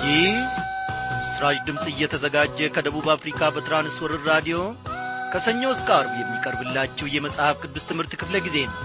ይህ ምስራች ድምፅ እየተዘጋጀ ከደቡብ አፍሪካ በትራንስወርር ራዲዮ ከሰኞ እስከ አርብ የሚቀርብላችሁ የመጽሐፍ ቅዱስ ትምህርት ክፍለ ጊዜ ነው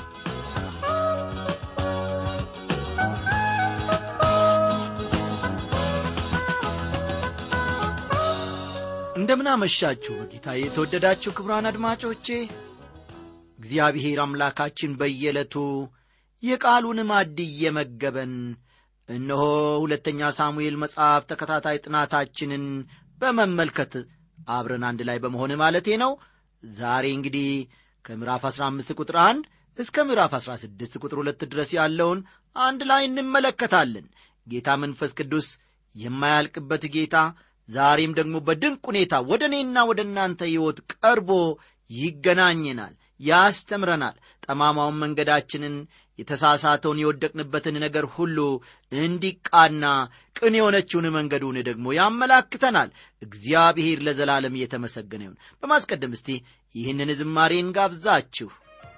እንደምናመሻችሁ በጌታ የተወደዳችሁ ክብራን አድማጮቼ እግዚአብሔር አምላካችን በየዕለቱ የቃሉን ማድ እየመገበን እነሆ ሁለተኛ ሳሙኤል መጽሐፍ ተከታታይ ጥናታችንን በመመልከት አብረን አንድ ላይ በመሆን ማለቴ ነው ዛሬ እንግዲህ ከምዕራፍ 15 ቁጥር 1 እስከ ምዕራፍ 16 ቁጥር 2 ድረስ ያለውን አንድ ላይ እንመለከታለን ጌታ መንፈስ ቅዱስ የማያልቅበት ጌታ ዛሬም ደግሞ በድንቅ ሁኔታ ወደ እኔና ወደ እናንተ ሕይወት ቀርቦ ይገናኘናል ያስተምረናል ጠማማውን መንገዳችንን የተሳሳተውን የወደቅንበትን ነገር ሁሉ እንዲቃና ቅን የሆነችውን መንገዱን ደግሞ ያመላክተናል እግዚአብሔር ለዘላለም እየተመሰገነ ይሁን በማስቀደም እስቲ ይህንን ዝማሬን ጋብዛችሁ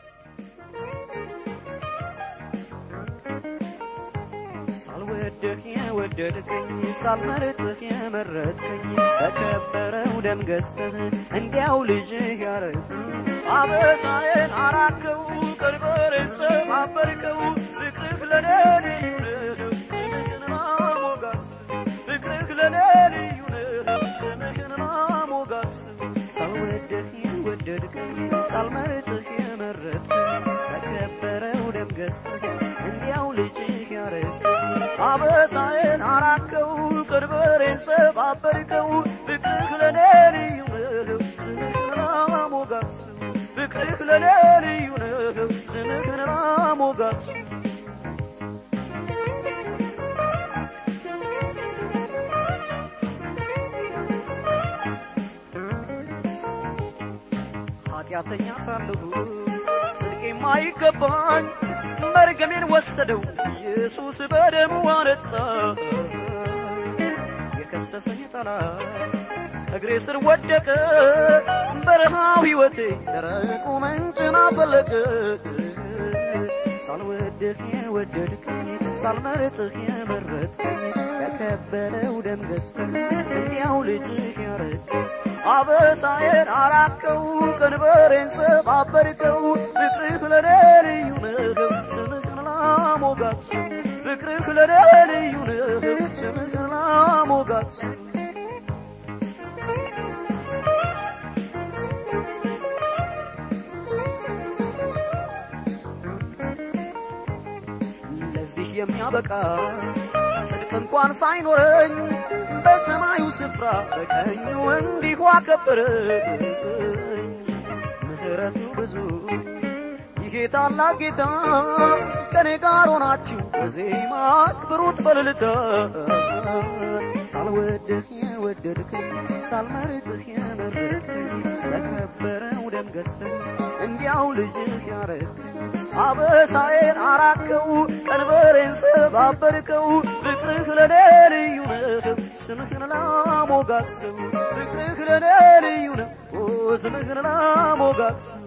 ሳልወድህ የወደድከኝ ሳልመርጥህ የመረጥከኝ በከበረው ደም ገዝተህ እንዲያው ልጅህ ያረግከኝ አበሳዬን አራከው ቀንበሬን ሰባበርከው ፍቅርህ ለኔ ልዩ ነው ስምህን ማሞጋስ ፍቅርህ ለኔ ልዩ ነው ስምህን ማሞጋስ ሳልወድህ የወደድከኝ ሳልመርጥህ የመረጥከኝ በከበረው ደም ገዝተህ እንዲያው ልጅህ ያረግከኝ አበሳዬን አራከው ቀንበሬን ሰባበርከው ፍቅርህ ለኔ ልዩ ነው ስምህን ማሞጋስ ፍቅርህ ለኔ ልዩ ነው ስምህን ማሞጋስ ኃጢአተኛ ሳለሁ ጽድቅ የማይገባኝ መርገሜን ወሰደው ኢየሱስ በደሙ አነጻ የከሰሰኝ ጠላት እግሬ ስር ወደቀ በረሃው ሕይወቴ ደረቁ ምንጭን አፈለቀ ሳልወድህ የወደድከኝ ሳልመርጥህ የመረጥከኝ በከበረው ደም ገዝተህ እንዲያው ልጅህ ያረግከኝ አበሳዬን አራከው ቀንበሬን ሰባበርከው ፍቅርህ ለኔ ልዩ ነው ስምህን ላሞጋት ፍቅርህ ለኔ ልዩ ነው ስምህን ላሞጋት ለዚህ የሚያበቃ ጽድቅ እንኳን ሳይኖረኝ በሰማዩ ስፍራ በቀኙ እንዲሁ አከበረኝ ምህረቱ ብዙ ይሄ ታላቅ ጌታ ከኔ ጋር ሆናችሁ በዜማ አክብሩት በልልታ ሳልወድህ የወደድከኝ ሳልመርጥህ የመረጥከኝ በከበረው ደም ገዝተኝ እንዲያው ልጅህ ያረግከኝ አበሳዬን አራከው ቀንበሬን ሰባበርከው ፍቅርህ ለኔ ልዩ ነው ስምህን ላሞጋግሰው ፍቅርህ ለኔ ልዩ ነው ስምህን ላሞጋግሰው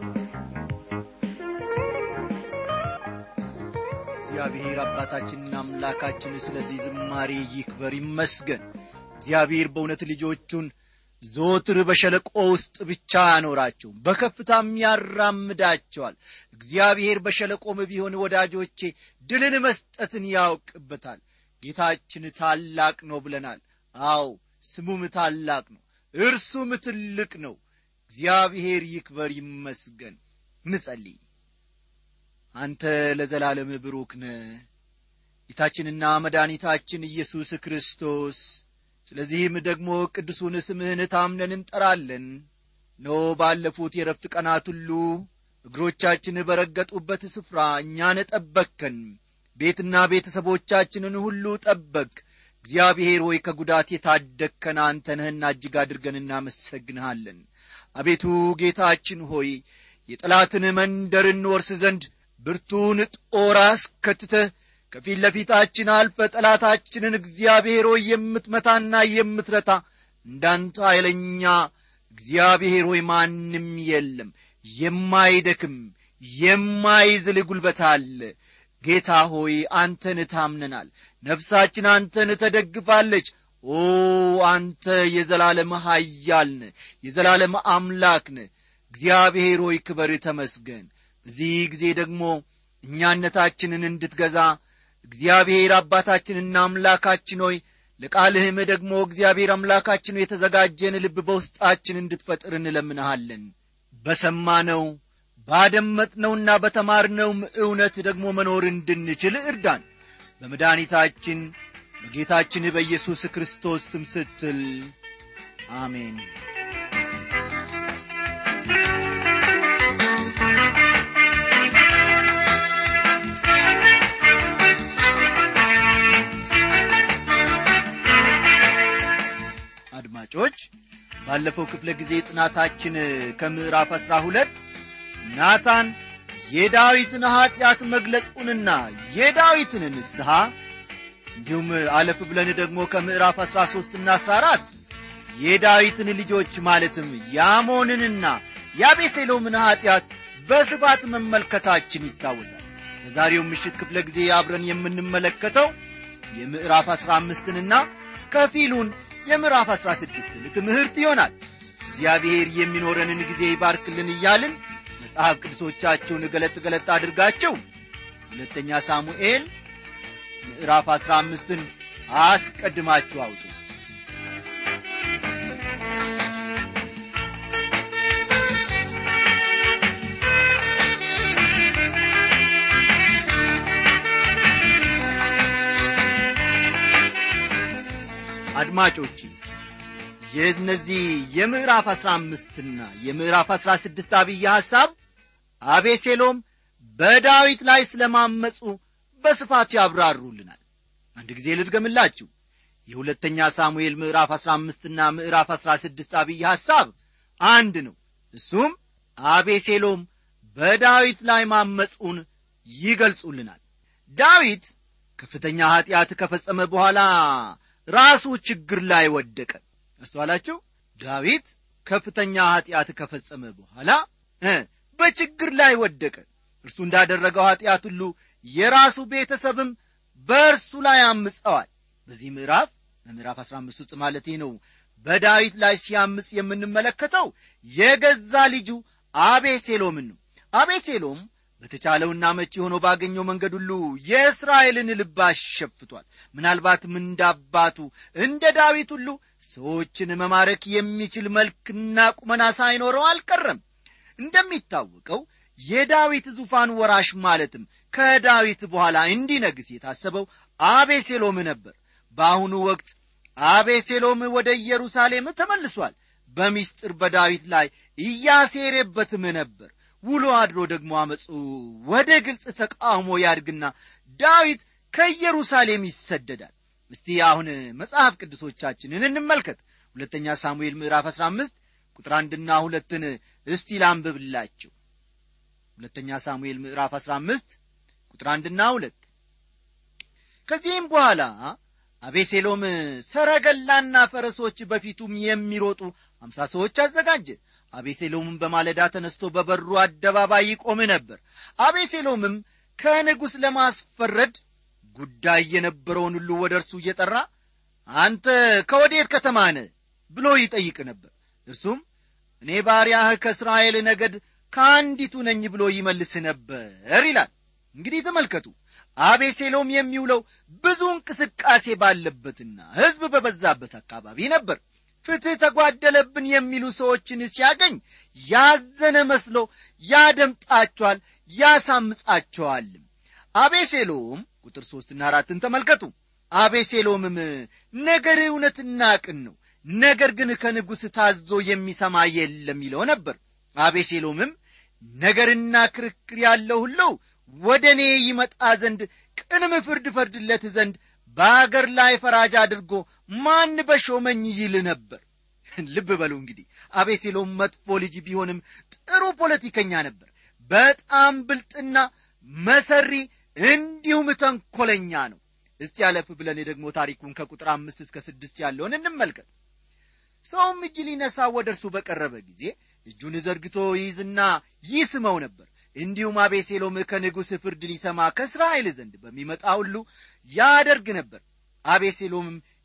እግዚአብሔር አባታችንና አምላካችን ስለዚህ ዝማሬ ይክበር ይመስገን እግዚአብሔር በእውነት ልጆቹን ዞትር በሸለቆ ውስጥ ብቻ ያኖራቸው በከፍታም ያራምዳቸዋል እግዚአብሔር በሸለቆም ቢሆን ወዳጆቼ ድልን መስጠትን ያውቅበታል ጌታችን ታላቅ ነው ብለናል አው ስሙም ታላቅ ነው እርሱም ትልቅ ነው እግዚአብሔር ይክበር ይመስገን ንጸልይ አንተ ለዘላለም ብሩክ ነ ጌታችንና መድኃኒታችን ኢየሱስ ክርስቶስ ስለዚህም ደግሞ ቅዱሱን ስምህን ታምነን እንጠራለን ኖ ባለፉት የረፍት ቀናት ሁሉ እግሮቻችን በረገጡበት ስፍራ እኛን ጠበቅከን ቤትና ቤተሰቦቻችንን ሁሉ ጠበቅ እግዚአብሔር ሆይ ከጉዳት የታደግከን አንተ ነህና እጅግ አድርገን እናመሰግንሃለን አቤቱ ጌታችን ሆይ የጠላትን መንደር እንወርስ ዘንድ ብርቱን ጦር አስከትተህ ከፊት ለፊታችን አልፈ ጠላታችንን እግዚአብሔር ሆይ የምትመታና የምትረታ እንዳንተ ኃይለኛ እግዚአብሔር ሆይ ማንም የለም የማይደክም የማይዝል ጉልበት አለ ጌታ ሆይ አንተን ታምነናል ነፍሳችን አንተን ተደግፋለች ኦ አንተ የዘላለም ኃያል ነህ የዘላለም አምላክ ነህ እግዚአብሔር ሆይ ክበር ተመስገን በዚህ ጊዜ ደግሞ እኛነታችንን እንድትገዛ እግዚአብሔር አባታችንና አምላካችን ሆይ ለቃልህም ደግሞ እግዚአብሔር አምላካችን የተዘጋጀን ልብ በውስጣችን እንድትፈጥር እንለምንሃለን በሰማነው ባደመጥነውና በተማርነውም እውነት ደግሞ መኖር እንድንችል እርዳን በመድኃኒታችን በጌታችን በኢየሱስ ክርስቶስ ስም ስትል አሜን አድማጮች ባለፈው ክፍለ ጊዜ ጥናታችን ከምዕራፍ አሥራ ሁለት ናታን የዳዊትን ኀጢአት መግለጹንና የዳዊትን ንስሐ እንዲሁም አለፍ ብለን ደግሞ ከምዕራፍ አሥራ ሦስትና አሥራ አራት የዳዊትን ልጆች ማለትም የአሞንንና የአቤሴሎምን ኀጢአት በስፋት መመልከታችን ይታወሳል በዛሬው ምሽት ክፍለ ጊዜ አብረን የምንመለከተው የምዕራፍ አሥራ አምስትንና ከፊሉን የምዕራፍ አሥራ ስድስትን ትምህርት ይሆናል እግዚአብሔር የሚኖረንን ጊዜ ይባርክልን እያልን መጽሐፍ ቅዱሶቻችሁን ገለጥ ገለጥ አድርጋችሁ ሁለተኛ ሳሙኤል ምዕራፍ አሥራ አምስትን አስቀድማችሁ አውጡ አድማጮች የእነዚህ የምዕራፍ አሥራ አምስትና የምዕራፍ አሥራ ስድስት አብይ ሐሳብ አቤሴሎም በዳዊት ላይ ስለማመፁ በስፋት ያብራሩልናል አንድ ጊዜ ልድገምላችሁ የሁለተኛ ሳሙኤል ምዕራፍ አሥራ አምስትና ምዕራፍ አሥራ ስድስት አብይ ሐሳብ አንድ ነው እሱም አቤሴሎም በዳዊት ላይ ማመፁን ይገልጹልናል ዳዊት ከፍተኛ ኀጢአት ከፈጸመ በኋላ ራሱ ችግር ላይ ወደቀ አስተዋላችሁ ዳዊት ከፍተኛ ኀጢአት ከፈጸመ በኋላ በችግር ላይ ወደቀ እርሱ እንዳደረገው ኀጢአት ሁሉ የራሱ ቤተሰብም በእርሱ ላይ አምፀዋል በዚህ ምዕራፍ በምዕራፍ አሥራ አምስት ውስጥ ማለት ነው በዳዊት ላይ ሲያምፅ የምንመለከተው የገዛ ልጁ አቤሴሎምን ነው አቤሴሎም በተቻለውና መቺ ሆኖ ባገኘው መንገድ ሁሉ የእስራኤልን ልብ አሸፍቷል ምናልባትም እንደ አባቱ እንደ ዳዊት ሁሉ ሰዎችን መማረክ የሚችል መልክና ቁመና ሳይኖረው አልቀረም እንደሚታወቀው የዳዊት ዙፋን ወራሽ ማለትም ከዳዊት በኋላ እንዲነግስ የታሰበው አቤሴሎም ነበር በአሁኑ ወቅት አቤሴሎም ወደ ኢየሩሳሌም ተመልሷል በሚስጥር በዳዊት ላይ እያሴሬበትም ነበር ውሎ አድሮ ደግሞ አመፁ ወደ ግልጽ ተቃውሞ ያድግና ዳዊት ከኢየሩሳሌም ይሰደዳል እስቲ አሁን መጽሐፍ ቅዱሶቻችንን እንመልከት ሁለተኛ ሳሙኤል ምዕራፍ አሥራ አምስት ቁጥር አንድና ሁለትን እስቲ ላንብብላችሁ ሁለተኛ ሳሙኤል ምዕራፍ አሥራ አምስት ቁጥር አንድና ሁለት ከዚህም በኋላ አቤሴሎም ሰረገላና ፈረሶች በፊቱም የሚሮጡ አምሳ ሰዎች አዘጋጀ አቤሴሎምም በማለዳ ተነስቶ በበሩ አደባባይ ይቆም ነበር አቤሴሎምም ከንጉሥ ለማስፈረድ ጉዳይ የነበረውን ሁሉ ወደ እርሱ እየጠራ አንተ ከወዴት ከተማ ነህ ብሎ ይጠይቅ ነበር እርሱም እኔ ባሪያህ ከእስራኤል ነገድ ከአንዲቱ ነኝ ብሎ ይመልስ ነበር ይላል እንግዲህ ተመልከቱ አቤሴሎም የሚውለው ብዙ እንቅስቃሴ ባለበትና ሕዝብ በበዛበት አካባቢ ነበር ፍትሕ ተጓደለብን የሚሉ ሰዎችን ሲያገኝ ያዘነ መስሎ ያደምጣቸዋል ያሳምጻቸዋልም አቤሴሎም ቁጥር ሦስትና አራትን ተመልከቱ አቤሴሎምም ነገር እውነትና ቅን ነው ነገር ግን ከንጉሥ ታዞ የሚሰማ የለም ይለው ነበር አቤሴሎምም ነገርና ክርክር ያለው ሁሉ ወደ እኔ ይመጣ ዘንድ ቅንም ፍርድ ፈርድለት ዘንድ በአገር ላይ ፈራጅ አድርጎ ማን በሾመኝ ይል ነበር ልብ በሉ እንግዲህ አቤሴሎም መጥፎ ልጅ ቢሆንም ጥሩ ፖለቲከኛ ነበር በጣም ብልጥና መሰሪ እንዲሁም ተንኰለኛ ነው እስቲ ያለፍ ብለን ደግሞ ታሪኩን ከቁጥር አምስት እስከ ስድስት ያለውን እንመልከት ሰውም እጅ ሊነሳ ወደ እርሱ በቀረበ ጊዜ እጁን ዘርግቶ ይይዝና ይስመው ነበር እንዲሁም አቤሴሎም ከንጉሥ ፍርድ ሊሰማ ከእስራኤል ዘንድ በሚመጣ ሁሉ ያደርግ ነበር አቤሴሎምም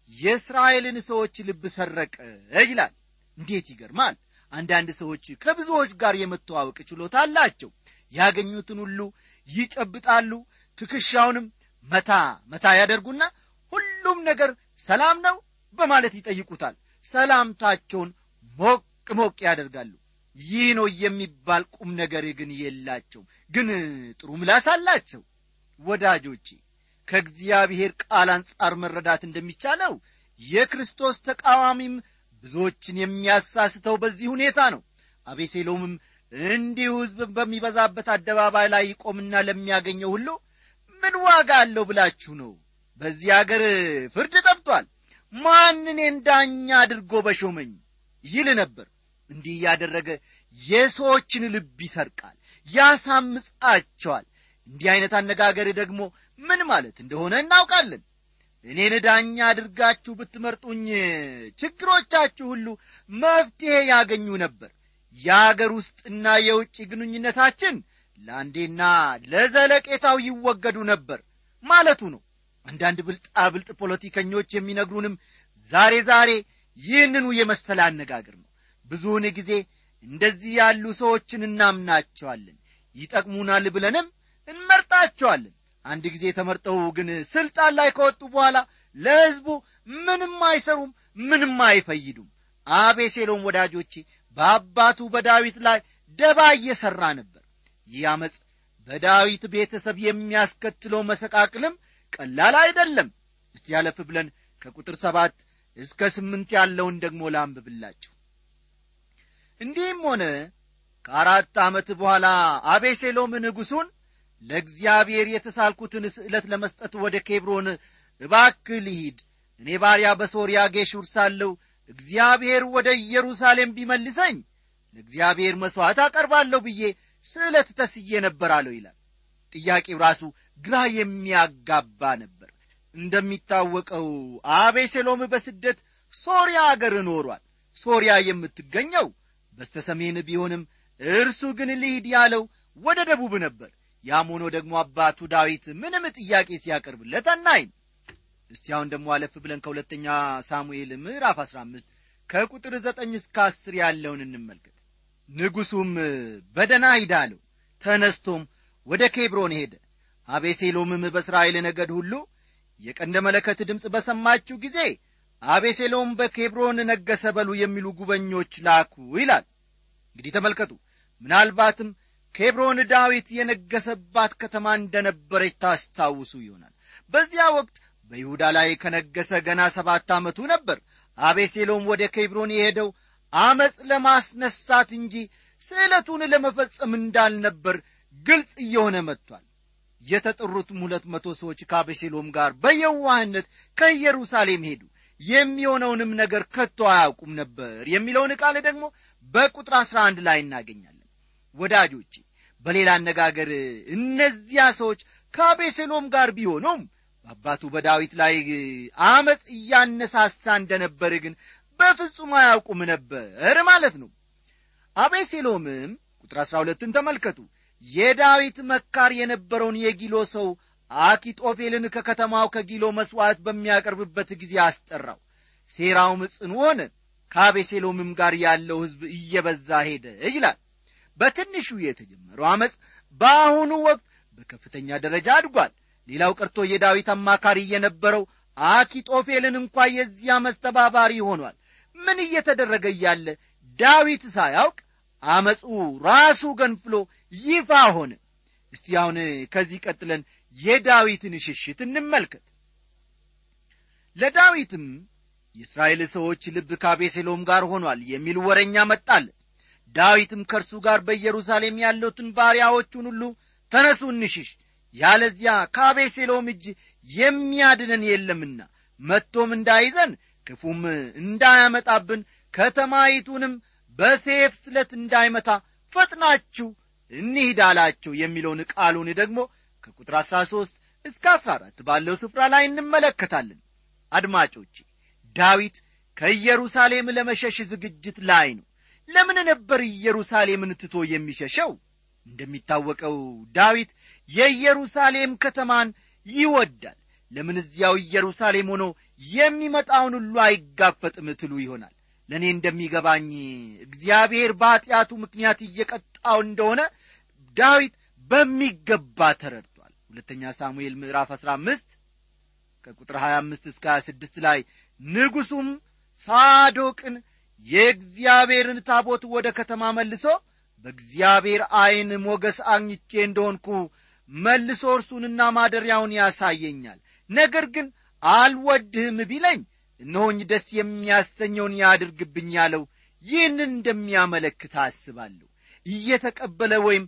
የእስራኤልን ሰዎች ልብ ሰረቀ ይላል እንዴት ይገርማል አንዳንድ ሰዎች ከብዙዎች ጋር የመተዋወቅ ችሎታ አላቸው ያገኙትን ሁሉ ይጨብጣሉ ትከሻውንም መታ መታ ያደርጉና ሁሉም ነገር ሰላም ነው በማለት ይጠይቁታል ሰላምታቸውን ሞቅ ሞቅ ያደርጋሉ ይህ ነው የሚባል ቁም ነገር ግን የላቸው ግን ጥሩ ምላስ አላቸው ወዳጆቼ ከእግዚአብሔር ቃል አንጻር መረዳት እንደሚቻለው የክርስቶስ ተቃዋሚም ብዙዎችን የሚያሳስተው በዚህ ሁኔታ ነው አቤሴሎምም እንዲሁ ሕዝብ በሚበዛበት አደባባይ ላይ ይቆምና ለሚያገኘው ሁሉ ምን ዋጋ አለው ብላችሁ ነው በዚህ አገር ፍርድ ጠፍቷል ማን እኔን ዳኛ አድርጎ በሾመኝ ይል ነበር እንዲህ እያደረገ የሰዎችን ልብ ይሰርቃል ያሳምጻቸዋል እንዲህ ዐይነት አነጋገር ደግሞ ምን ማለት እንደሆነ እናውቃለን እኔን ዳኛ አድርጋችሁ ብትመርጡኝ ችግሮቻችሁ ሁሉ መፍትሔ ያገኙ ነበር የአገር ውስጥና የውጭ ግንኙነታችን ለአንዴና ለዘለቄታው ይወገዱ ነበር ማለቱ ነው አንዳንድ ብልጣብልጥ ፖለቲከኞች የሚነግሩንም ዛሬ ዛሬ ይህንኑ የመሰለ አነጋገር ነው ብዙውን ጊዜ እንደዚህ ያሉ ሰዎችን እናምናቸዋለን ይጠቅሙናል ብለንም እንመርጣቸዋለን አንድ ጊዜ ተመርጠው ግን ስልጣን ላይ ከወጡ በኋላ ለሕዝቡ ምንም አይሰሩም ምንም አይፈይዱም አቤሴሎም ወዳጆቼ በአባቱ በዳዊት ላይ ደባ እየሠራ ነበር ይህ ዓመፅ በዳዊት ቤተሰብ የሚያስከትለው መሰቃቅልም ቀላል አይደለም እስቲ ያለፍ ብለን ከቁጥር ሰባት እስከ ስምንት ያለውን ደግሞ ላንብብላችሁ እንዲህም ሆነ ከአራት ዓመት በኋላ አቤሴሎም ንጉሡን ለእግዚአብሔር የተሳልኩትን ስዕለት ለመስጠት ወደ ኬብሮን እባክ ልሂድ እኔ ባሪያ በሶርያ ጌሹር ሳለሁ እግዚአብሔር ወደ ኢየሩሳሌም ቢመልሰኝ ለእግዚአብሔር መሥዋዕት አቀርባለሁ ብዬ ስዕለት ተስዬ ነበር አለው ይላል ጥያቄው ራሱ ግራ የሚያጋባ ነበር እንደሚታወቀው አቤሴሎም በስደት ሶርያ አገር ኖሯል ሶርያ የምትገኘው በስተ ሰሜን ቢሆንም እርሱ ግን ልሂድ ያለው ወደ ደቡብ ነበር ያም ሆኖ ደግሞ አባቱ ዳዊት ምንም ጥያቄ ሲያቀርብለት አናይም እስቲ አሁን ደግሞ አለፍ ብለን ከሁለተኛ ሳሙኤል ምዕራፍ አሥራ አምስት ከቁጥር ዘጠኝ እስከ አስር ያለውን እንመልከት ንጉሡም በደና ሂድ አለው ተነስቶም ወደ ኬብሮን ሄደ አቤሴሎምም በእስራኤል ነገድ ሁሉ የቀንደ መለከት ድምፅ በሰማችሁ ጊዜ አቤሴሎም በኬብሮን ነገሰ በሉ የሚሉ ጉበኞች ላኩ ይላል እንግዲህ ተመልከቱ ምናልባትም ኬብሮን ዳዊት የነገሰባት ከተማ እንደነበረች ታስታውሱ ይሆናል በዚያ ወቅት በይሁዳ ላይ ከነገሰ ገና ሰባት ዓመቱ ነበር አቤሴሎም ወደ ኬብሮን የሄደው አመፅ ለማስነሳት እንጂ ስዕለቱን ለመፈጸም እንዳልነበር ግልጽ እየሆነ መጥቷል የተጠሩትም ሁለት መቶ ሰዎች ከአቤሴሎም ጋር በየዋህነት ከኢየሩሳሌም ሄዱ የሚሆነውንም ነገር ከቶ አያውቁም ነበር የሚለውን ቃል ደግሞ በቁጥር አሥራ አንድ ላይ እናገኛለን ወዳጆቼ በሌላ አነጋገር እነዚያ ሰዎች ከአቤሴሎም ጋር ቢሆኑም በአባቱ በዳዊት ላይ አመፅ እያነሳሳ እንደነበር ግን በፍጹም አያውቁም ነበር ማለት ነው አቤሴሎምም ቁጥር አሥራ ሁለትን ተመልከቱ የዳዊት መካር የነበረውን የጊሎ ሰው አኪጦፌልን ከከተማው ከጊሎ መሥዋዕት በሚያቀርብበት ጊዜ አስጠራው ሴራውም ጽኑ ሆነ ከአቤሴሎምም ጋር ያለው ሕዝብ እየበዛ ሄደ ይላል በትንሹ የተጀመረው ዓመፅ በአሁኑ ወቅት በከፍተኛ ደረጃ አድጓል ሌላው ቀርቶ የዳዊት አማካሪ የነበረው አኪጦፌልን እንኳ የዚያ መስተባባሪ ሆኗል ምን እየተደረገ እያለ ዳዊት ሳያውቅ አመፁ ራሱ ገንፍሎ ይፋ ሆነ እስቲ አሁን ከዚህ ቀጥለን የዳዊትን ሽሽት እንመልከት ለዳዊትም የእስራኤል ሰዎች ልብ ከአቤሴሎም ጋር ሆኗል የሚል ወረኛ መጣለት ዳዊትም ከእርሱ ጋር በኢየሩሳሌም ያሉትን ባሪያዎቹን ሁሉ ተነሱ እንሽሽ ያለዚያ ከአቤሴሎም እጅ የሚያድነን የለምና መጥቶም እንዳይዘን ክፉም እንዳያመጣብን ከተማይቱንም በሴፍ ስለት እንዳይመታ ፈጥናችሁ እንሂድ አላቸው የሚለውን ቃሉን ደግሞ ከቁጥር አሥራ ሦስት እስከ አሥራ አራት ባለው ስፍራ ላይ እንመለከታለን አድማጮቼ ዳዊት ከኢየሩሳሌም ለመሸሽ ዝግጅት ላይ ነው ለምን ነበር ኢየሩሳሌምን ትቶ የሚሸሸው እንደሚታወቀው ዳዊት የኢየሩሳሌም ከተማን ይወዳል ለምን እዚያው ኢየሩሳሌም ሆኖ የሚመጣውን ሁሉ አይጋፈጥም ትሉ ይሆናል ለእኔ እንደሚገባኝ እግዚአብሔር በኀጢአቱ ምክንያት እየቀጣው እንደሆነ ዳዊት በሚገባ ተረድቷል ሁለተኛ ሳሙኤል ምዕራፍ 15 ከቁጥር 25 እስከ 26 ላይ ንጉሡም ሳዶቅን የእግዚአብሔርን ታቦት ወደ ከተማ መልሶ በእግዚአብሔር ዐይን ሞገስ አግኝቼ እንደሆንኩ መልሶ እርሱንና ማደሪያውን ያሳየኛል ነገር ግን አልወድህም ቢለኝ እነሆኝ ደስ የሚያሰኘውን ያድርግብኝ ያለው ይህንን እንደሚያመለክት አስባለሁ እየተቀበለ ወይም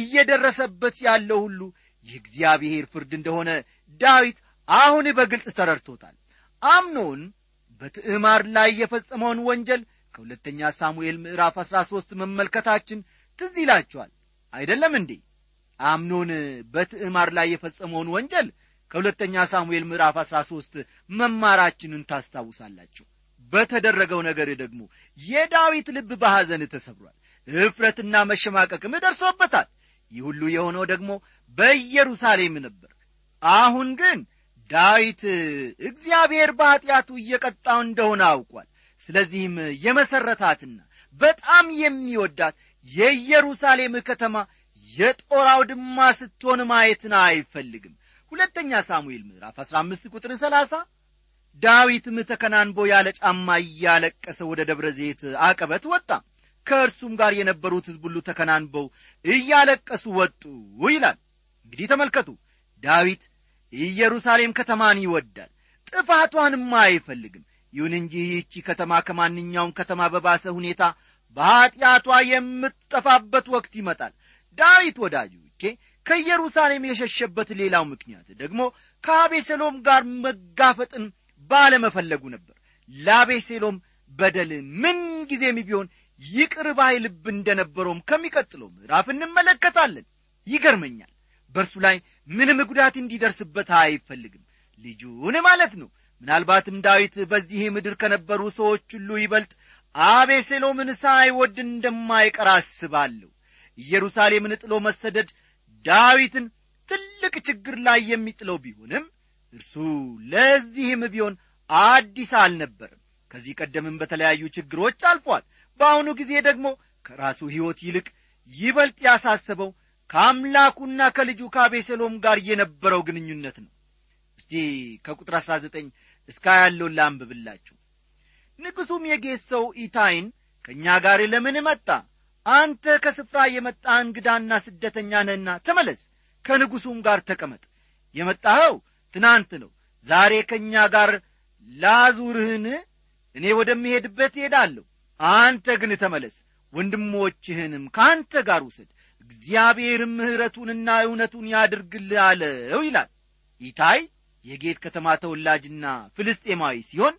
እየደረሰበት ያለው ሁሉ የእግዚአብሔር ፍርድ እንደሆነ ዳዊት አሁን በግልጽ ተረድቶታል አምኖን በትዕማር ላይ የፈጸመውን ወንጀል ከሁለተኛ ሳሙኤል ምዕራፍ አሥራ ሦስት መመልከታችን ትዝ ይላችኋል አይደለም እንዴ አምኖን በትዕማር ላይ የፈጸመውን ወንጀል ከሁለተኛ ሳሙኤል ምዕራፍ አሥራ ሦስት መማራችንን ታስታውሳላችሁ በተደረገው ነገር ደግሞ የዳዊት ልብ በሐዘን ተሰብሯል እፍረትና መሸማቀቅም ደርሶበታል ይህ ሁሉ የሆነው ደግሞ በኢየሩሳሌም ነበር አሁን ግን ዳዊት እግዚአብሔር በኀጢአቱ እየቀጣው እንደሆነ አውቋል ስለዚህም የመሠረታትና በጣም የሚወዳት የኢየሩሳሌም ከተማ የጦር አውድማ ስትሆን ማየትን አይፈልግም ሁለተኛ ሳሙኤል ምዕራፍ 15 ቁጥር 30 ዳዊትም ተከናንቦ ያለ ጫማ እያለቀሰ ወደ ደብረ ዘይት አቀበት ወጣ ከእርሱም ጋር የነበሩት ሕዝብ ሁሉ ተከናንበው እያለቀሱ ወጡ ይላል እንግዲህ ተመልከቱ ዳዊት ኢየሩሳሌም ከተማን ይወዳል ጥፋቷንም አይፈልግም ይሁን እንጂ ይህቺ ከተማ ከማንኛውም ከተማ በባሰ ሁኔታ በኀጢአቷ የምትጠፋበት ወቅት ይመጣል ዳዊት ወዳጆቼ ከኢየሩሳሌም የሸሸበት ሌላው ምክንያት ደግሞ ከአቤሴሎም ጋር መጋፈጥን ባለመፈለጉ ነበር ለአቤሴሎም በደል ምን ጊዜም ቢሆን ይቅር ባይ ልብ እንደነበረውም ከሚቀጥለው ምዕራፍ እንመለከታለን ይገርመኛል በእርሱ ላይ ምንም ጉዳት እንዲደርስበት አይፈልግም ልጁን ማለት ነው ምናልባትም ዳዊት በዚህ ምድር ከነበሩ ሰዎች ሁሉ ይበልጥ አቤሴሎምን ሳይወድ እንደማይቀር አስባለሁ ኢየሩሳሌምን ጥሎ መሰደድ ዳዊትን ትልቅ ችግር ላይ የሚጥለው ቢሆንም እርሱ ለዚህም ቢሆን አዲስ አልነበርም ከዚህ ቀደምም በተለያዩ ችግሮች አልፏል በአሁኑ ጊዜ ደግሞ ከራሱ ሕይወት ይልቅ ይበልጥ ያሳሰበው ከአምላኩና ከልጁ ከአቤሴሎም ጋር የነበረው ግንኙነት ነው እስቲ ከቁጥር 19 እስከ ያለውን ላንብብላችሁ ንጉሡም የጌት ሰው ኢታይን ከእኛ ጋር ለምን መጣ አንተ ከስፍራ የመጣ እንግዳና ስደተኛ ነህና ተመለስ ከንጉሡም ጋር ተቀመጥ የመጣኸው ትናንት ነው ዛሬ ከእኛ ጋር ላዙርህን እኔ ወደምሄድበት እሄዳለሁ አንተ ግን ተመለስ ወንድሞችህንም ከአንተ ጋር ውሰድ እግዚአብሔርም ምሕረቱንና እውነቱን ያድርግልህ አለው ይላል ኢታይ የጌት ከተማ ተወላጅና ፍልስጤማዊ ሲሆን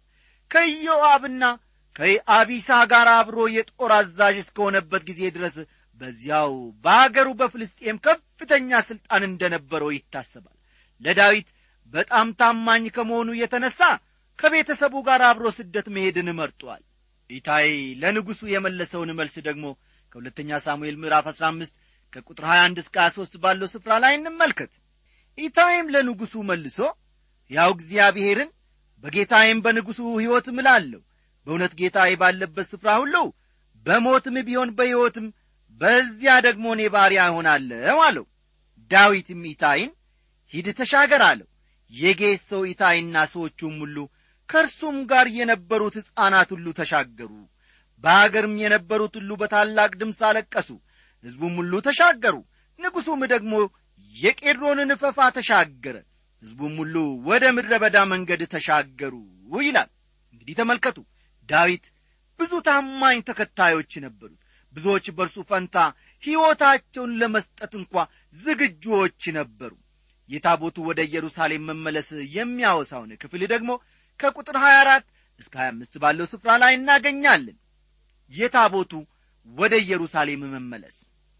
ከኢዮአብና ከአቢሳ ጋር አብሮ የጦር አዛዥ እስከሆነበት ጊዜ ድረስ በዚያው በአገሩ በፍልስጤም ከፍተኛ ሥልጣን እንደነበረው ይታሰባል ለዳዊት በጣም ታማኝ ከመሆኑ የተነሣ ከቤተሰቡ ጋር አብሮ ስደት መሄድን መርጧል ኢታይ ለንጉሡ የመለሰውን መልስ ደግሞ ከሁለተኛ ሳሙኤል ምዕራፍ 15 ከቁጥር 21 እስከ 23 ባለው ስፍራ ላይ እንመልከት ኢታይም ለንጉሡ መልሶ ያው እግዚአብሔርን በጌታዬም በንጉሡ ሕይወት ምላለሁ በእውነት ጌታዬ ባለበት ስፍራ ሁሉ በሞትም ቢሆን በሕይወትም በዚያ ደግሞ እኔ ባሪያ እሆናለሁ አለው ዳዊትም ኢታይን ሂድ ተሻገር አለው የጌት ሰው ኢታይና ሰዎቹም ሁሉ ከእርሱም ጋር የነበሩት ሕፃናት ሁሉ ተሻገሩ በአገርም የነበሩት ሁሉ በታላቅ ድምፅ አለቀሱ ሕዝቡም ሁሉ ተሻገሩ ንጉሡም ደግሞ የቄድሮንን ፈፋ ተሻገረ ሕዝቡም ሁሉ ወደ ምድረ በዳ መንገድ ተሻገሩ ይላል እንግዲህ ተመልከቱ ዳዊት ብዙ ታማኝ ተከታዮች ነበሩት ብዙዎች በእርሱ ፈንታ ሕይወታቸውን ለመስጠት እንኳ ዝግጁዎች ነበሩ የታቦቱ ወደ ኢየሩሳሌም መመለስ የሚያወሳውን ክፍል ደግሞ ከቁጥር 24 እስከ 25 ባለው ስፍራ ላይ እናገኛለን የታቦቱ ወደ ኢየሩሳሌም መመለስ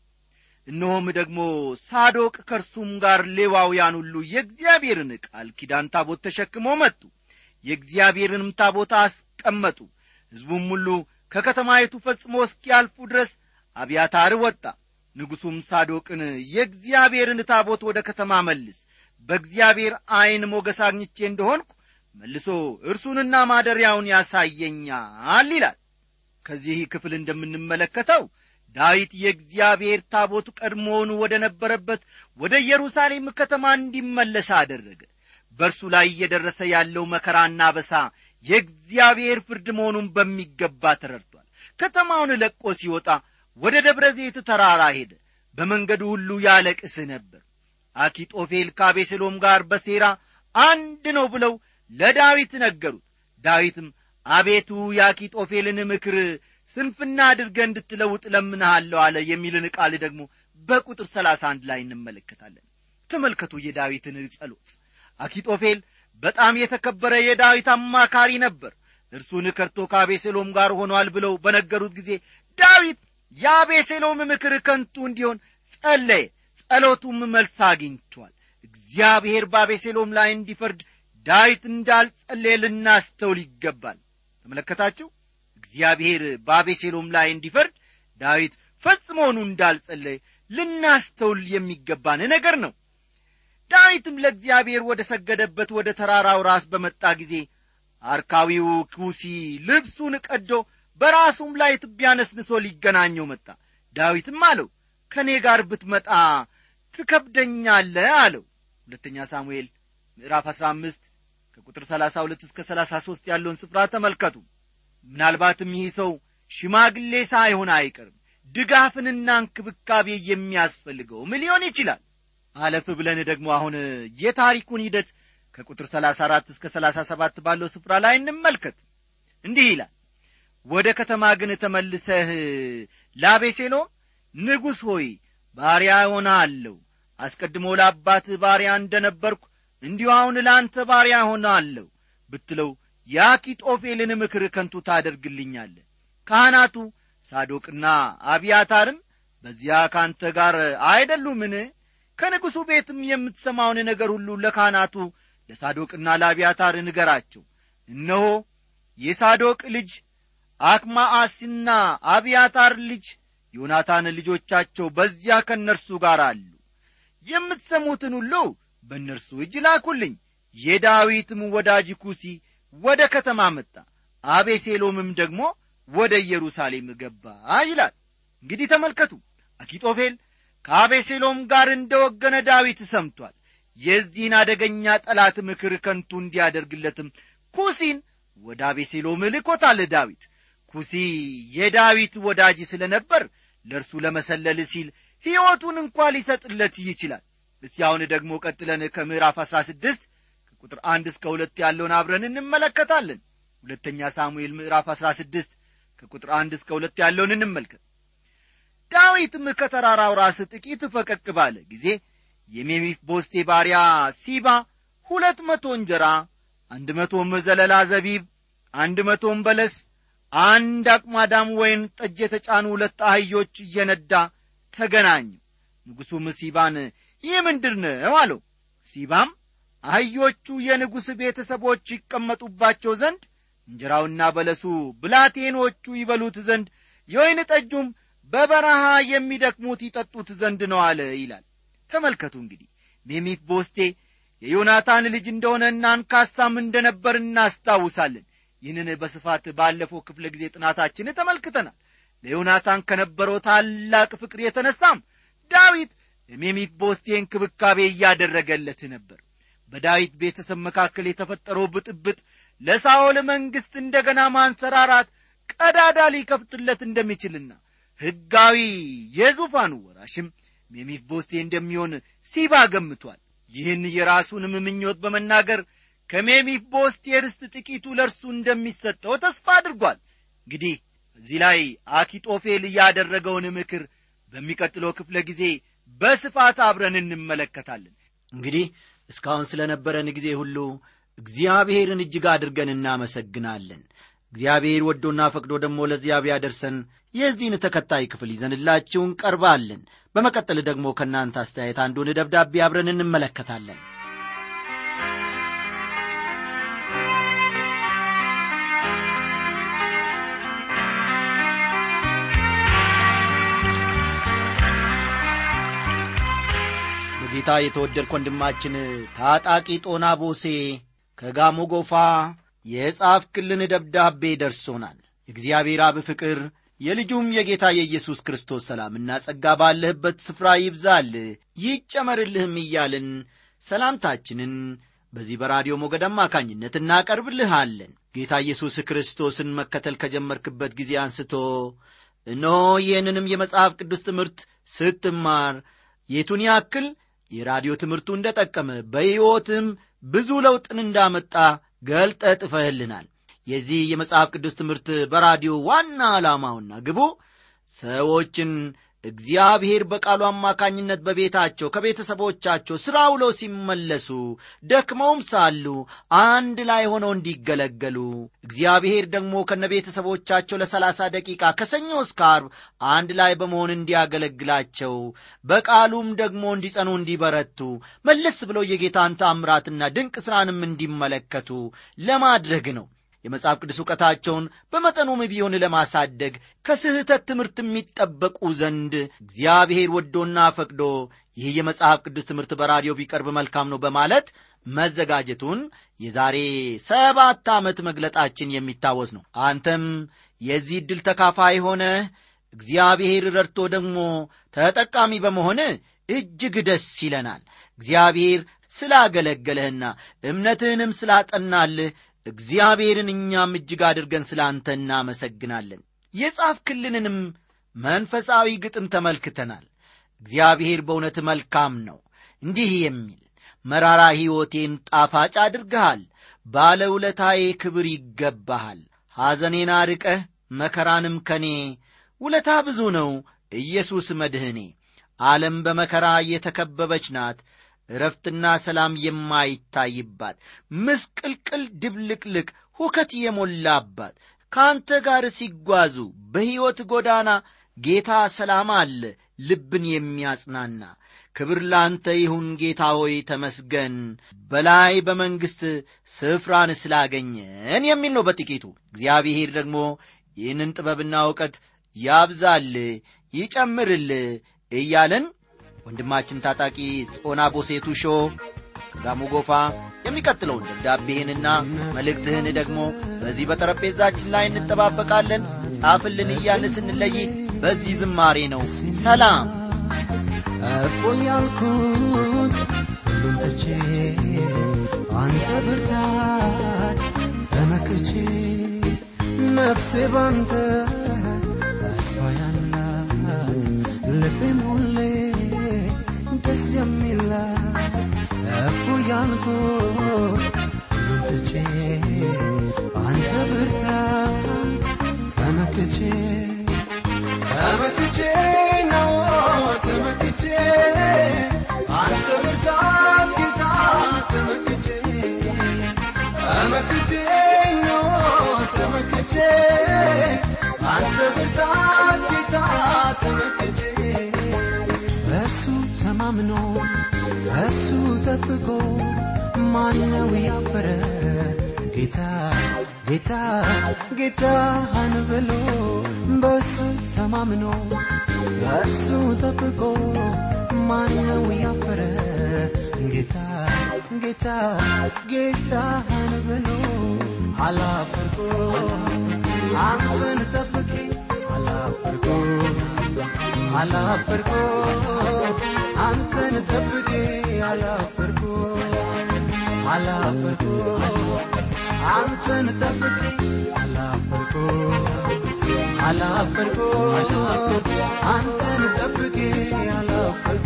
እነሆም ደግሞ ሳዶቅ ከእርሱም ጋር ሌዋውያን ሁሉ የእግዚአብሔርን ቃል ኪዳን ታቦት ተሸክሞ መጡ የእግዚአብሔርንም ታቦት አስቀመጡ ሕዝቡም ሁሉ ከከተማይቱ ፈጽሞ እስኪያልፉ ድረስ አብያታር ወጣ ንጉሡም ሳዶቅን የእግዚአብሔርን ታቦት ወደ ከተማ መልስ በእግዚአብሔር ዐይን ሞገስ አግኝቼ እንደሆንኩ መልሶ እርሱንና ማደሪያውን ያሳየኛል ይላል ከዚህ ክፍል እንደምንመለከተው ዳዊት የእግዚአብሔር ታቦት ቀድሞውኑ ወደ ነበረበት ወደ ኢየሩሳሌም ከተማ እንዲመለስ አደረገ በእርሱ ላይ እየደረሰ ያለው መከራና በሳ የእግዚአብሔር ፍርድ መሆኑን በሚገባ ተረድቷል ከተማውን ለቆ ሲወጣ ወደ ደብረ ዘይት ተራራ ሄደ በመንገዱ ሁሉ ያለቅስ ነበር አኪጦፌል ከአቤሴሎም ጋር በሴራ አንድ ነው ብለው ለዳዊት ነገሩት ዳዊትም አቤቱ የአኪጦፌልን ምክር ስንፍና አድርገ እንድትለውጥ ለምንሃለሁ አለ የሚልን ቃል ደግሞ በቁጥር ሰላሳ አንድ ላይ እንመለከታለን ተመልከቱ የዳዊትን ጸሎት አኪጦፌል በጣም የተከበረ የዳዊት አማካሪ ነበር እርሱን ከርቶ ከአቤሴሎም ጋር ሆኗል ብለው በነገሩት ጊዜ ዳዊት የአቤሴሎም ምክር ከንቱ እንዲሆን ጸለየ ጸሎቱም መልስ አግኝቷል እግዚአብሔር በአቤሴሎም ላይ እንዲፈርድ ዳዊት እንዳልጸለየ ልናስተውል ይገባል ተመለከታችሁ እግዚአብሔር በአቤሴሎም ላይ እንዲፈርድ ዳዊት ፈጽሞኑ እንዳልጸለየ ልናስተውል የሚገባን ነገር ነው ዳዊትም ለእግዚአብሔር ወደ ሰገደበት ወደ ተራራው ራስ በመጣ ጊዜ አርካዊው ኩሲ ልብሱን ቀዶ በራሱም ላይ ትቢያ ነስንሶ ሊገናኘው መጣ ዳዊትም አለው ከእኔ ጋር ብትመጣ ትከብደኛለ አለው ሁለተኛ ሳሙኤል ምዕራፍ አሥራ አምስት ከቁጥር ሰላሳ ሁለት እስከ ሰላሳ ሦስት ያለውን ስፍራ ተመልከቱ ምናልባትም ይህ ሰው ሽማግሌ ሳይሆን አይቀርም ድጋፍንና እንክብካቤ የሚያስፈልገውም ሊሆን ይችላል አለፍ ብለን ደግሞ አሁን የታሪኩን ሂደት ከቁጥር 34 እስከ 37 ባለው ስፍራ ላይ እንመልከት እንዲህ ይላል ወደ ከተማ ግን ተመልሰህ ላቤሴሎም ንጉሥ ሆይ ባሪያ ሆናለሁ አስቀድሞ ለአባትህ ባሪያ እንደ ነበርኩ እንዲሁ አሁን ለአንተ ባሪያ ሆናለሁ ብትለው የአኪጦፌልን ምክር ከንቱ ታደርግልኛለ ካህናቱ ሳዶቅና አብያታርም በዚያ ካንተ ጋር አይደሉምን ከንጉሡ ቤትም የምትሰማውን ነገር ሁሉ ለካህናቱ ለሳዶቅና ለአብያታር ንገራቸው እነሆ የሳዶቅ ልጅ አክማአስና አብያታር ልጅ ዮናታን ልጆቻቸው በዚያ ከእነርሱ ጋር አሉ የምትሰሙትን ሁሉ በእነርሱ እጅ ላኩልኝ የዳዊትም ወዳጅ ኩሲ ወደ ከተማ መጣ አቤሴሎምም ደግሞ ወደ ኢየሩሳሌም ገባ ይላል እንግዲህ ተመልከቱ አኪጦፌል ከአቤሴሎም ጋር እንደ ወገነ ዳዊት ሰምቷል የዚህን አደገኛ ጠላት ምክር ከንቱ እንዲያደርግለትም ኩሲን ወደ አቤሴሎም ልኮታል ዳዊት ኩሲ የዳዊት ወዳጅ ስለ ነበር ለእርሱ ለመሰለል ሲል ሕይወቱን እንኳ ሊሰጥለት ይችላል እስቲ አሁን ደግሞ ቀጥለን ከምዕራፍ አሥራ ስድስት ከቁጥር አንድ እስከ ሁለት ያለውን አብረን እንመለከታለን ሁለተኛ ሳሙኤል ምዕራፍ አሥራ ስድስት ከቁጥር አንድ እስከ ሁለት ያለውን እንመልከት ዳዊትም ከተራራው ራስ ጥቂት ፈቀቅ ባለ ጊዜ የሜሚፍ ቦስቴ ባሪያ ሲባ ሁለት መቶ እንጀራ አንድ መቶም ዘለላ ዘቢብ አንድ መቶም በለስ አንድ አቅማዳም ወይን ጠጅ የተጫኑ ሁለት አህዮች እየነዳ ተገናኙ ንጉሡም ሲባን ይህ ምንድር ነው አለው ሲባም አህዮቹ የንጉሥ ቤተሰቦች ይቀመጡባቸው ዘንድ እንጀራውና በለሱ ብላቴኖቹ ይበሉት ዘንድ የወይን ጠጁም በበረሃ የሚደክሙት ይጠጡት ዘንድ ነው አለ ይላል ተመልከቱ እንግዲህ ሜሚፍ ቦስቴ የዮናታን ልጅ እንደሆነ እናንካሳም እንደነበር እናስታውሳለን ይህንን በስፋት ባለፈው ክፍለ ጊዜ ጥናታችን ተመልክተናል ለዮናታን ከነበረው ታላቅ ፍቅር የተነሳም ዳዊት ለሜሚፍ ቦስቴ እንክብካቤ እያደረገለት ነበር በዳዊት ቤተሰብ መካከል የተፈጠረው ብጥብጥ ለሳኦል መንግሥት እንደገና ማንሰራራት ቀዳዳ ሊከፍትለት እንደሚችልና ሕጋዊ የዙፋኑ ወራሽም ሜሚፍ ቦስቴ እንደሚሆን ሲባ ገምቷል ይህን የራሱንም ምኞት በመናገር ከሜሚፍ ቦስቴ ርስት ጥቂቱ ለእርሱ እንደሚሰጠው ተስፋ አድርጓል እንግዲህ እዚህ ላይ አኪጦፌል ያደረገውን ምክር በሚቀጥለው ክፍለ ጊዜ በስፋት አብረን እንመለከታለን እንግዲህ እስካሁን ስለ ነበረን ጊዜ ሁሉ እግዚአብሔርን እጅግ አድርገን እናመሰግናለን እግዚአብሔር ወዶና ፈቅዶ ደግሞ ለዚያ ቢያደርሰን የዚህን ተከታይ ክፍል ይዘንላችሁ እንቀርባለን በመቀጠል ደግሞ ከእናንተ አስተያየት አንዱን ደብዳቤ አብረን እንመለከታለን በጌታ የተወደድክ ወንድማችን ታጣቂ ጦና ቦሴ ከጋሞ ጎፋ የጻፍክልን ደብዳቤ ደርሶናል። የእግዚአብሔር አብ ፍቅር የልጁም የጌታ የኢየሱስ ክርስቶስ ሰላምና ጸጋ ባለህበት ስፍራ ይብዛል ይጨመርልህም እያልን ሰላምታችንን በዚህ በራዲዮ ሞገድ አማካኝነት እናቀርብልሃለን። ጌታ ኢየሱስ ክርስቶስን መከተል ከጀመርክበት ጊዜ አንስቶ እነሆ ይህንንም የመጽሐፍ ቅዱስ ትምህርት ስትማር የቱን ያክል የራዲዮ ትምህርቱ እንደ ጠቀመ በሕይወትም ብዙ ለውጥን እንዳመጣ ገልጠ ጥፈህልናል። የዚህ የመጽሐፍ ቅዱስ ትምህርት በራዲዮ ዋና ዓላማውና ግቡ ሰዎችን እግዚአብሔር በቃሉ አማካኝነት በቤታቸው ከቤተሰቦቻቸው ሥራ ውለው ሲመለሱ ደክመውም ሳሉ አንድ ላይ ሆነው እንዲገለገሉ እግዚአብሔር ደግሞ ከነ ቤተሰቦቻቸው ለሰላሳ ደቂቃ ከሰኞ እስከ ዓርብ አንድ ላይ በመሆን እንዲያገለግላቸው በቃሉም ደግሞ እንዲጸኑ እንዲበረቱ መለስ ብለው የጌታን ታምራትና ድንቅ ሥራንም እንዲመለከቱ ለማድረግ ነው። የመጽሐፍ ቅዱስ እውቀታቸውን በመጠኑም ቢሆን ለማሳደግ ከስህተት ትምህርት የሚጠበቁ ዘንድ እግዚአብሔር ወዶና ፈቅዶ ይህ የመጽሐፍ ቅዱስ ትምህርት በራዲዮ ቢቀርብ መልካም ነው በማለት መዘጋጀቱን የዛሬ ሰባት ዓመት መግለጣችን የሚታወስ ነው። አንተም የዚህ ዕድል ተካፋይ ሆነ እግዚአብሔር ረድቶ ደግሞ ተጠቃሚ በመሆን እጅግ ደስ ይለናል። እግዚአብሔር ስላገለገለህና እምነትህንም ስላጠናልህ እግዚአብሔርን እኛም እጅግ አድርገን ስለ አንተ እናመሰግናለን። የጻፍክልንንም መንፈሳዊ ግጥም ተመልክተናል። እግዚአብሔር በእውነት መልካም ነው። እንዲህ የሚል መራራ ሕይወቴን ጣፋጭ አድርገሃል፣ ባለ ውለታዬ ክብር ይገባሃል። ሐዘኔን አርቀህ መከራንም ከኔ ውለታ ብዙ ነው ኢየሱስ መድህኔ። ዓለም በመከራ የተከበበች ናት እረፍትና ሰላም የማይታይባት ምስቅልቅል ድብልቅልቅ ሁከት የሞላባት ከአንተ ጋር ሲጓዙ በሕይወት ጎዳና ጌታ ሰላም አለ ልብን የሚያጽናና ክብር ላንተ ይሁን ጌታ ሆይ ተመስገን በላይ በመንግሥት ስፍራን ስላገኘን የሚል ነው በጥቂቱ እግዚአብሔር ደግሞ ይህንን ጥበብና እውቀት ያብዛል ይጨምርል እያለን ወንድማችን ታጣቂ ጾና ቦሴቱ ሾ ከጋሞ ጎፋ የሚቀጥለውን ደብዳቤህንና መልእክትህን ደግሞ በዚህ በጠረጴዛችን ላይ እንጠባበቃለን። ጻፍልን እያልን ስንለይ በዚህ ዝማሬ ነው። ሰላም እፎ ያልኩት ሁሉም ትቼ አንተ ብርታት ተመክቼ ነፍሴ ባንተ ተስፋ ያላት ልቤም ሁሌ ደስ የሚላት እፎ ያልኩት ሁሉም ትቼ አንተ ብርታት ተመክቼ ተመክቼ ነው ተመክቼ አንተ ብርታት ጌታ ተመክቼ ተመክቼ ነው ተመክቼ አንተ ብርታት ጌታ ተመክቼ በሱ ተማምኖ ከሱ ጠብቆ ማነው ያፈረ ጌታ ጌታ ጌታህን ብሎ በሱ ተማምኖ ከሱ ጠብቆ ማነው ያፈረ ጌታ ጌታ ጌታህን ብሎ አላፈርኩ አንተን ጠብቄ አላፈርኩ አላፈርኩ አንተን ጠብቄ አላፈርኩ አላፈርኩ አንተን ጠብቄ አላፈርኩ አላፈርኩ አንተን ጠብቄ አላፈርኩ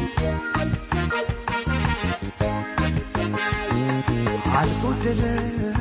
አልጎደለም